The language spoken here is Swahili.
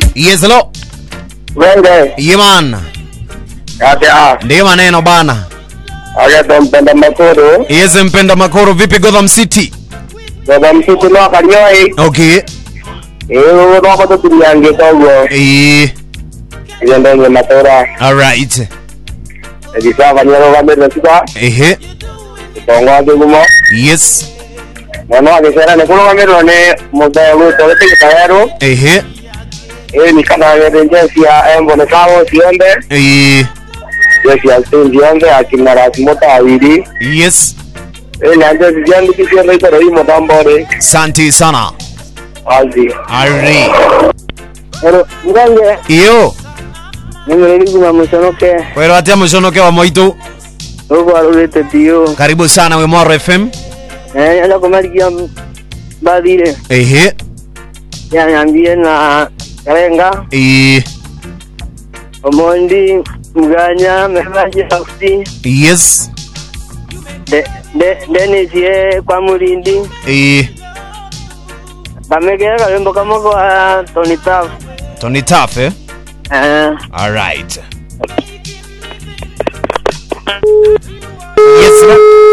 Yes, hello. Wenge, Yeman. acha Ndiyo maneno bana. acha mpenda makuru Yes, mpenda makoro vipi Gotham City? baba msitu no karioi Okay. iyo no ko tuliange togo Eh, iyo ndenge matora all right. ebisa kanyero kamere sika Ehe. tongo ake gumo Yes. mono ake sera ne kulo kamere ne mobile to te tayaro Ehe. e ni kana ngere njesi ya embo ne kawo siende Eh, njesi ya stendi yonde akina rasmota awiri yes. e na njesi jendi kisiende itoro imo tambore Santi sana. azi Ari. Pero, ngange, Iyo. nimeri kuma musonoke, Kwero atia mushonoke wa moito. uko alulete tío. Karibu sana we Moro FM. Eh, ala kumalikia badire, Ehe. ya nyambie na karenga, Eh, omondi, mganya, mebaje sauti, yes. de, de, Dennis ye kwa mulindi, Eh, kamegera kalembo kamoko a Tony Taf. Tony Taff eh? Eh, All right. Yes, sir.